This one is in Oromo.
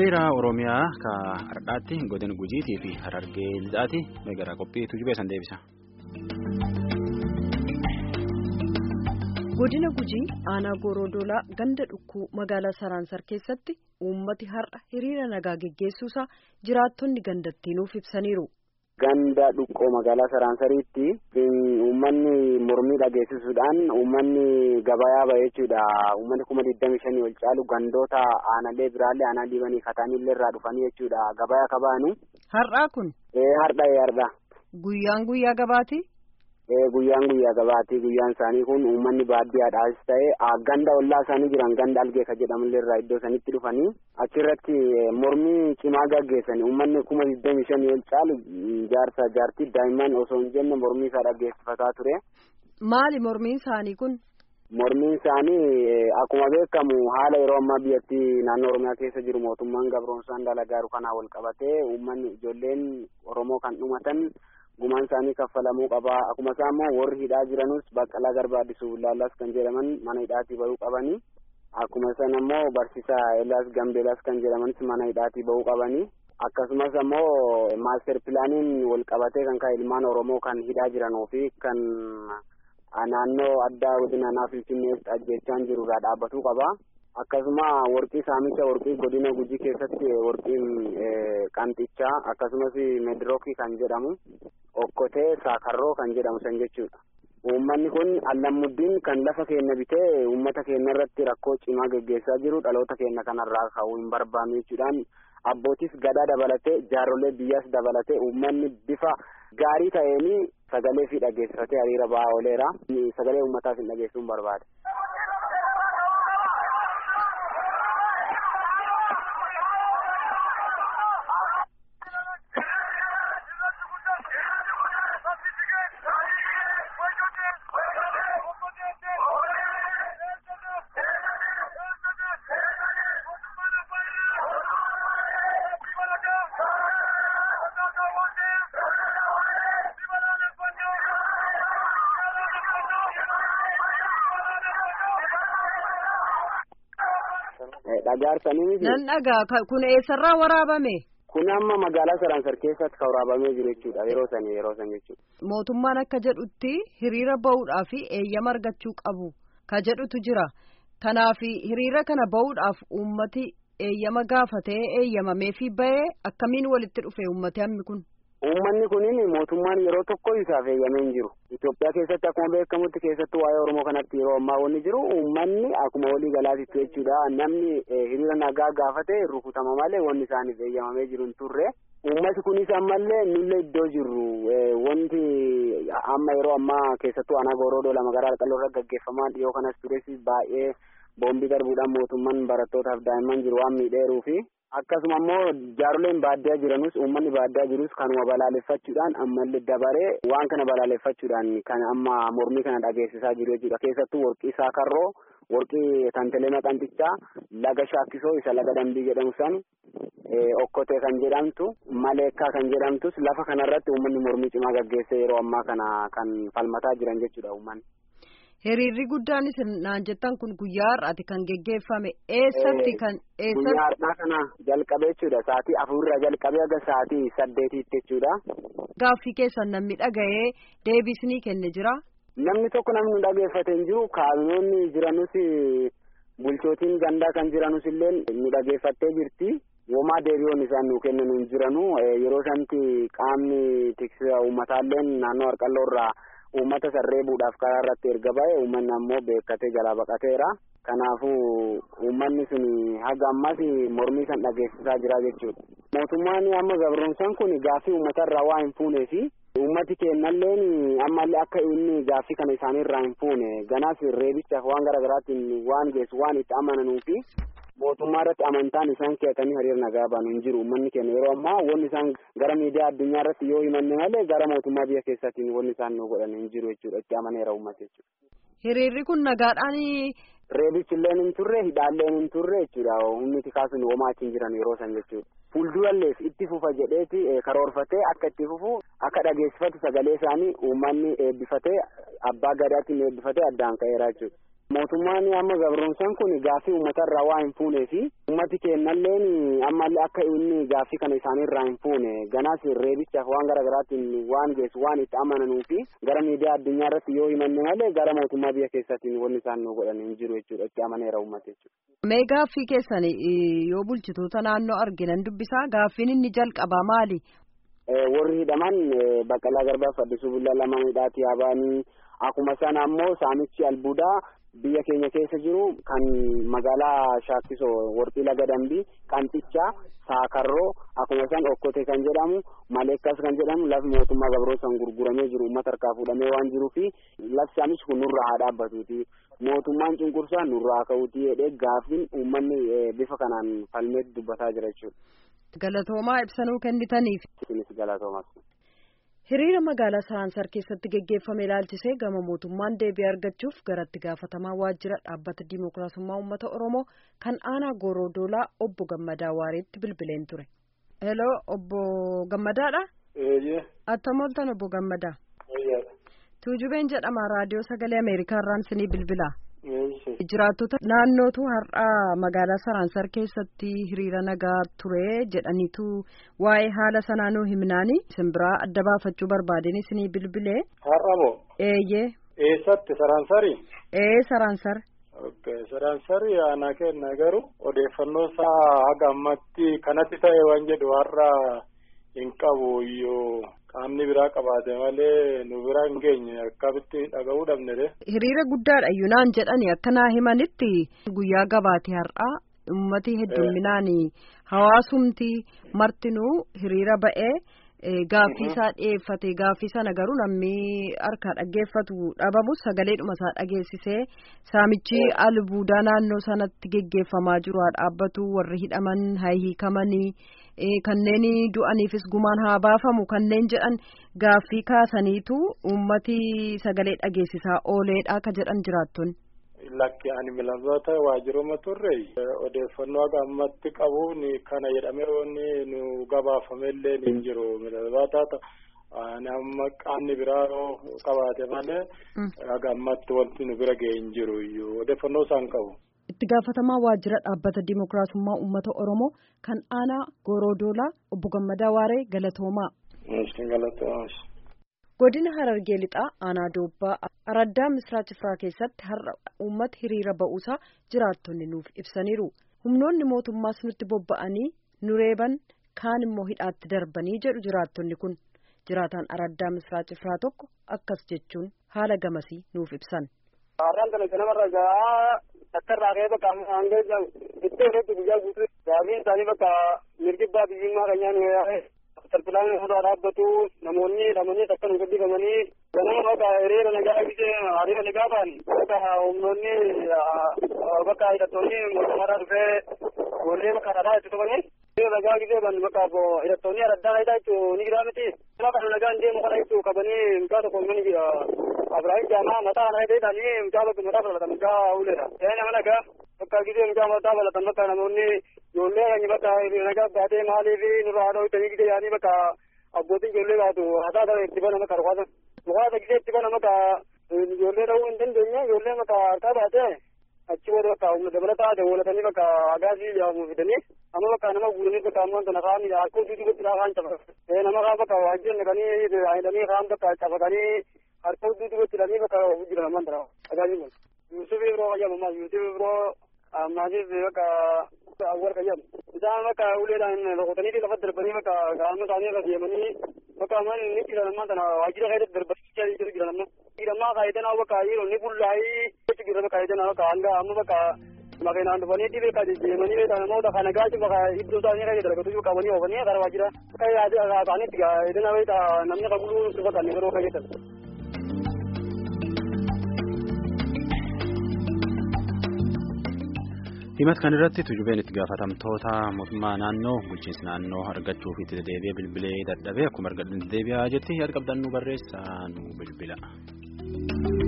hiriira oromiyaa ka har'aatti godina gujiitii fi harargee lixaati meegaraa qophii tujubee san deebisa. godina gujii aanaa goorodoolaa ganda dhukkuu magaalaa saraansar keessatti uummati har'a hiriira nagaa geggeessuusaa jiraattonni gandattiinuuf ibsaniiru. Ganda dhuqqoo magaalaa Saraansariitti uummanni mormii dhageessisuudhaan uummanni gabayaa ba'e jechuudha. Uummanni kuma digdami shanii ol caalu gandoota aanaalee biraallee aanaa dhiibanii kataanillee irraa dhufanii jechuudha. Gabayaa kabaanu. Har'aa kun? Har'a har'a. Guyyaan guyyaa gabaati? Guyyaan guyyaa gabaati. Guyyaan isaanii kun uummanni baadiyyaadhaas ta'e ganda ollaa isaanii jiran ganda algee ka jedhamullee irraa iddoo sanitti dhufanii achirratti mormii cimaa gaggeessanii uummanni kuma digdami shanii ol caalu jaarsa jaartii daa'imman osoo hin jenne mormii isaa dhaggeessifataa ture. Maali mormiin isaanii kun? Mormiin isaanii akkuma beekamu haala yeroo ammaa biyyattii naannoo Oromiyaa keessa jiru mootummaan gabroonsaan dalagaaru kanaa wal qabatee uummanni ijoolleen Oromoo kan dhumatan gumaan isaanii kaffalamuu qaba. Akkuma isaa immoo warri hidhaa jiranus baqqalaa garbaaddisu laallaas kan jedhaman mana hidhaatii bahuu qabanii. Akkuma sana immoo barsiisaa Eelaas Gambeelaas kan jedhamanis mana hidhaatii bahuu qabanii. Akkasumas immoo maaster pilaaniin wal qabatee kan ka'e ilmaan Oromoo kan hidhaa jiranuu fi kan naannoo addaa godina naannoo Finfinneetti ajjechaan jiru irraa dhaabbatuu qaba. Akkasuma warqii saamicha warqii godina gujii keessatti warqiin qanxichaa akkasumas meedirookii kan jedhamu okkotee saakarroo kan jedhamu san jechuudha. Uummanni kun allamuddiin kan lafa keenya bitee uummata keenya irratti rakkoo cimaa geggeessaa jiru dhaloota keenya kanarraa ka'uu hin barbaannu jechuudhaan abbootis gadaa dabalatee jaarsolee biyyaas dabalatee uummanni bifa gaarii ta'een sagalee fi dhageessifatee hiriira ba'aa ooleera. Sagalee uummataaf hin dhageessuun barbaada. Dhagaarsanii miti. Nan dhagaa kun eessarraa waraabame? Kun amma magaalaa Saraansar keessatti kan waraabamee jiru jechuudha yeroo san yeroo san jechuudha. Mootummaan akka jedhutti hiriira bahuudhaaf eeyyama argachuu qabu ka jedhutu jira. Kanaaf hiriira kana bahuudhaaf uummati eeyyama gaafatee eeyyamameefii bahee akkamiin walitti dhufe uummati hammi kun? Uummanni kunin mootummaan yeroo tokko isaaf eeyyamee hin jiru. Itoophiyaa keessatti akkuma beekamutti keessattuu waa'ee Oromoo kanatti yeroo ammaa wanni jiru uummanni akkuma walii galaatitti jechuudha. Namni hiriira nagaa gaafate rukutama malee wanni isaaniif eeyyamamee jiru hin turre. Uummati kunis ammallee nullee iddoo jirru wanti amma yeroo ammaa keessattuu aanaa gooroodoo magaalaa Harqalloo irra gaggeeffamaa dhiyoo kanas tures baay'ee boombii darbuudhaan mootummaan barattootaaf daa'imman jiru waan miidheeruu fi akkasuma immoo jaaroleen baadiyyaa jiranus uummanni baadiyyaa jirus kanuma balaaleffachuudhaan ammallee dabaree waan kana balaaleffachuudhaan kan amma mormii kana dhageessisaa jiru jechuudha keessattuu warqii saakarroo warqii tantelee qanxichaa laga shaakkisoo isa laga dambii jedhamu san okkotee kan jedhamtu maleekkaa kan jedhamtus lafa kanarratti uummanni mormii cimaa gaggeessee yeroo ammaa kana kan falmataa jiran jechuudha uummanni. Hiriirri guddaanis naan jettan kun guyyaa har'aati kan geggeeffame eessatti kan eessatti. Guyyaa har'aa kana jalqabee jechuudha sa'aatii afurraa jalqabee aga sa'aatii saddeetiitti jechuudha. Gaaffii keessan namni dhaga'ee deebisnii kenne jira. Namni tokko namni dhageeffate hin jiru kaabinoonni jiranus bulchootiin gandaa kan jiranus illee nu dhageeffattee jirti. Womaa deebi'oon isaan nu kennan hin jiranu yeroo sanatti qaamni tiksisa uummataallee naannoo harqalloo irraa. uummata sarreebuudhaaf karaa irratti erga ba'e uummanni ammoo beekkatee jalaa baqateera. Kanaafuu uummanni sun haga ammas mormii kan dhageessisaa jira jechuudha. Mootummaan amma gabroonsaan kun gaaffii uummatarraa waa hin fuunee fi uummati kennalleen ammallee akka inni gaaffii kana isaaniirraa hin fuune ganaas reebichaaf waan garaagaraatiin waan geessu waan itti amananuu fi mootummaa irratti amantaan isaan keetanii hiriira nagaa baanu hin jiru uummanni keenya yeroo ammaa wanni isaan gara miidiyaa addunyaa irratti yoo himanne malee gara mootummaa biyya keessaatiin wanni isaan nu godhan hin jiru jechuudha itti amaneera uummata jechuudha. Hiriirri kun nagaadhaan. Reebichilleen hin turre hidhaalleen hin turre jechuudha humni tikaasuun homaa achi hin jiran yeroo san jechuudha. Fuulduralleef itti fufa jedheeti karoorfatee akka itti fufu akka dhageessifatu sagalee isaanii uummanni eebbifatee abbaa gadaatiin eebbifatee addaan ka'eera jechuudha. Mootummaan amma gabroomsan kun gaaffii uummatarraa waa hin fuunee fi uummati kennalleen ammallee akka inni gaaffii kana isaaniirraa hin fuune ganaas reebichaaf waan garaagaraatiin waan geessu waan itti amananuu fi gara miidiyaa addunyaa irratti yoo himanne malee gara mootummaa biyya keessaatiin wanni isaan nu godhan hin jiru jechuudha itti amaneera uummata jechuudha. Mee gaaffii keessan yoo bulchitoota naannoo arginan dubbisaa gaaffiin inni jalqabaa maali? Warri hidhaman Baqqalaa Garbaa Faddisuu Bullaa lama hidhaatii Abaanii akkuma sana ammoo Saamichi Albuudaa biyya keenya keessa jiru kan magaalaa Shaakkisoo Warqii Laga Dambii Qanxichaa Saakarroo akkuma san Okkote kan jedhamu Maleekkas kan jedhamu lafi mootummaa Gabroosan gurguramee jiru uummata harkaa fuudhamee waan jiruu fi lafti Saamichi kun nurraa haa dhaabbatuuti. Mootummaan cunqursaa nurraa ka'uutii jedhee gaaffiin uummanni bifa kanaan falmee dubbataa jira jechuudha. Galatoomaa ibsanuu kennitaniif. Isinis galatoomaas. Hiriira magaalaa Saansar keessatti geggeeffame ilaalchisee gama mootummaan deebii argachuuf garatti gaafatamaa waajjira dhaabbata Dimookiraasummaa Uummata Oromoo kan aanaa Goorodoolaa obbo Gammadaa Waareetti bilbileen ture. Heloo obbo Gammadaadha? Eeyyee. Attam ooltan obbo Gammadaa? Eeyyaadha. Tuujubeen jedhama raadiyoo sagalee Ameerikaarraan sinii bilbilaa. Eeyyee. Jiraattota naannootu har'a magaalaa Saransar keessatti hiriira nagaa ture jedhaniitu waa'ee haala sanaa nuu himnaani simbiraa adda baafachuu barbaadeen isinii bilbilee. Har'a moo? Eeyyee. Eessatti Saraansarii? Ee Saransar. Okay. Saraansarii aanaa kenna garuu odeeffannoo isaa haga ammatti kanatti ta'e waan jedhu har'a hin qabu iyyuu qaamni biraa qabaate malee nu bira hin geenye akkamitti dhaga'uu dhabne de. Hiriira guddaadha iyyuu naan jedhani akka naa himanitti guyyaa gabaate har'aa ummati heddumminaan hawaasumti martinuu hiriira ba'ee gaaffii isaa dhiyeeffate gaaffii sana garuu namni harkaa dhaggeeffatu dhabamu sagaleedhuma isaa dhageessisee saamichi albuudaa naannoo sanatti geggeeffamaa jiru haa dhaabbatu warri hidhaman haa hiikamanii. kanneen du'aniifis gumaan haa baafamu kanneen jedhan gaaffii kaasaniitu ummati sagalee dhageessisaa ooleedha ka jedhan jiraattonni. Lakki ani milamtoota waajjiruma turre odeeffannoo haga ammatti qabuun kana jedhamee wanni nu gabaafamellee hin jiru milamtoota amma qaamni biraa qabaate malee haga ammatti wanti nu bira ga'e hin jiru iyyuu odeeffannoo isaan qabu. itti gaafatamaa waajjira dhaabbata dimookiraasummaa uummata oromoo kan aanaa goorodoolaa obbo gammadaa waaree galatoomaa. godina harargee lixaa aanaa doobbaa araddaa misraa cifraa keessatti har'a uummata hiriira ba'uusaa jiraattonni nuuf ibsaniiru humnoonni mootummaas nutti bobba'anii nu reeban kaan immoo hidhaatti darbanii jedhu jiraattonni kun jiraataan araddaa misraa cifraa tokko akkas jechuun haala gamasii nuuf ibsan. Har'aan kana ganamarra gahaa akkarraa ka'ee bakka hanga iddoo irratti guyyaa guutuu gaaffiin isaanii bakka mirgibbaa biyyummaa kan nyaannu yaa'e tartilaan irraa dhaabbatu namoonni hidhamanii akka nu gaddifamanii ganama bakka hiriira nagaa gisee hiriira nagaa ba'an bakka humnoonni bakka hidhattoonni mootummaarraa dhufee ijoollee bakka dhadhaa itti tufanii hiriira nagaa gisee ban bakka hidhattoonni araddaa hayitaa jechuun ni jiraa miti nama kana nagaan deemu kana jechuun qabanii mucaa tokko mani Abiraahim Jaamaa mataa kana hidhatanii mucaa bakka mataa balatan mucaa uleedha. Ee nama nagaa bakka gisee mucaa mataa balatan bakka namoonni ijoollee keenya bakka nagaa baatee maaliif nurraa haadha hojjetanii gisee yaanii bakka abbootiin ijoollee baatu hataa ta'e itti bana bakka dhukaasa. Dhukaasa gisee itti bana bakka ijoollee ta'uu hin dandeenye ijoollee bakka harkaa baatee achi booda bakka humna dabalataa dawwalatanii bakka agaasii yaamu fidanii amma bakka nama guuranii bakka ammoo sana kaan harkoo duuduutti kaan cafa. Ee nama kaan bakka waajjirri naqanii hidhanii kaan bakka cafatanii harka hudduu dubbatti hidhanii bakka jiran ammaan tana agaasiin kun. Yusuf Ibroo qayyam ammaa Yusuf Ibroo ammaatiif bakka awwal qayyam. Isaan bakka uleedhaan rukutanii lafa darbanii bakka qaama isaanii irra deemanii bakka ammaan ni jiran ammaan tana waajjira keessatti darbachaa jiru jiran ammoo. Hidhamaa kaayitanaa bakka yeroo ni bullaa'ii jechuun jira bakka kaayitanaa bakka hanga amma bakka makiinaan dhufanii dhibee ka deemanii beekan namoota kana gaachi bakka iddoo isaanii kan dalagatu qabanii oofanii gara waajjira akka yaadii isaaniitti hidhana beeta namni qabuluu bakka inni yeroo fayyadamu. himat kan irratti tujubeen itti gaafatamtoota mootummaa naannoo bulchiinsi naannoo argachuuf itti deddeebi'ee bilbilee dadhabee akkuma argadhan deddeebi'aa jetti yaada qabdan nu barreessaa nu bilbila.